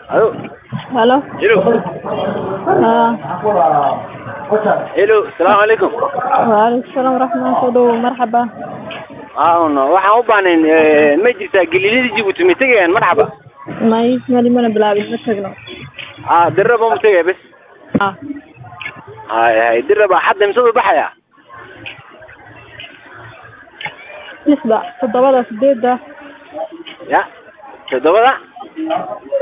Alo. Halo. Hello. Haa. Hello. Salaamu calaykum. Waalaikum salaam waraxmatullahi soo dhawow marxaba. Aawno waxaan u baahnayn ee, ma jirtaa galiilada Djibouti ma tegayaan marxaba May mali mana bilaabin ma tagno. ah dirraba ma tegaya bes Ah. hay hay dirraba hadda mise u baxaya Lixda, toddobada, sideedda, ya toddobada